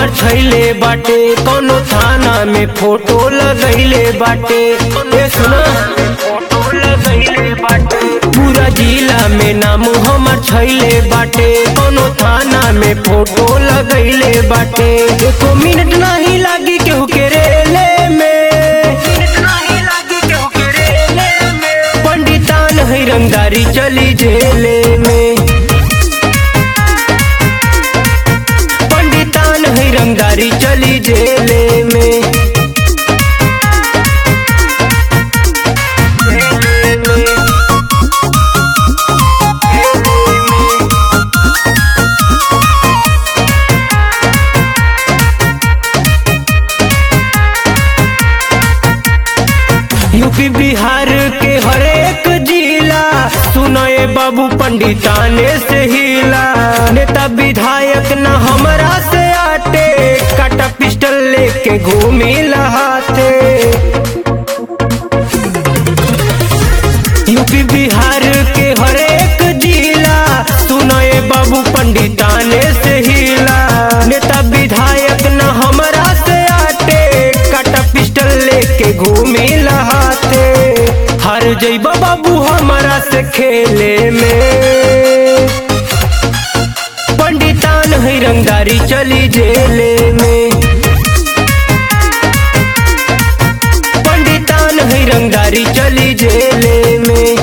हमर छैले बाटे कोनो थाना में फोटो लगैले बाटे ए सुना फोटो लगैले बाटे पूरा जिला में नाम हमर छैले बाटे कोनो थाना में फोटो लगैले बाटे एको मिनट नहीं लागी केहू के रेले में पंडितान है रंगदारी चली जेले में पंडितान है रंगदारी चली जेले में यूपी बिहार के हरेक जिला सुनाए बाबू पंडिताने से हिला नेता विधायक न हमरा से आटे काटा पिस्टल लेके घूमी लहाते यूपी बिहार के हरेक जिला सुनाए बाबू पंडिताने से हिला नेता विधायक न हमरा से आटे काटा पिस्टल लेके घूमी लहाते हार जइबा बाबू हमरा से खेले में पंडितान है रंगदारी चली जेले में पंडितान है रंगदारी चली जेले में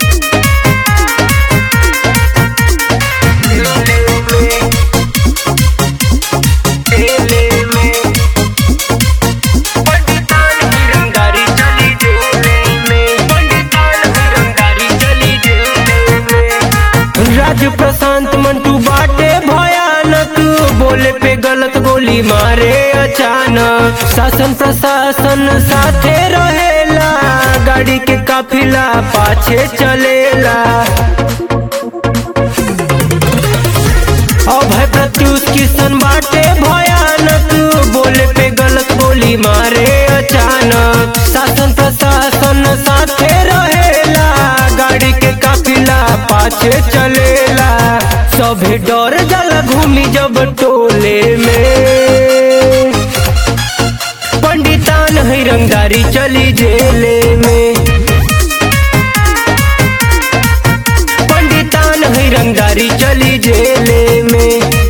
पंडितान है रंगदारी चली जेले में पंडितान है रंगदारी चली जेले में राज प्रशांत मंटू बाटे भयानक बोले पे गलत गोली मारे अचानक शासन प्रशासन साथे रहेला गाड़ी के काफिला पाछे चलेला अभय प्रत्युष किशन बाटे भयानक बोले पे गलत गोली मारे अचानक शासन प्रशासन साथे रहेला गाड़ी के काफिला पाछे चलेला सभे डर जाला घूमी जब टोले में पंडितान है रंगदारी चली जेले में पंडितान है रंगदारी चली जेले में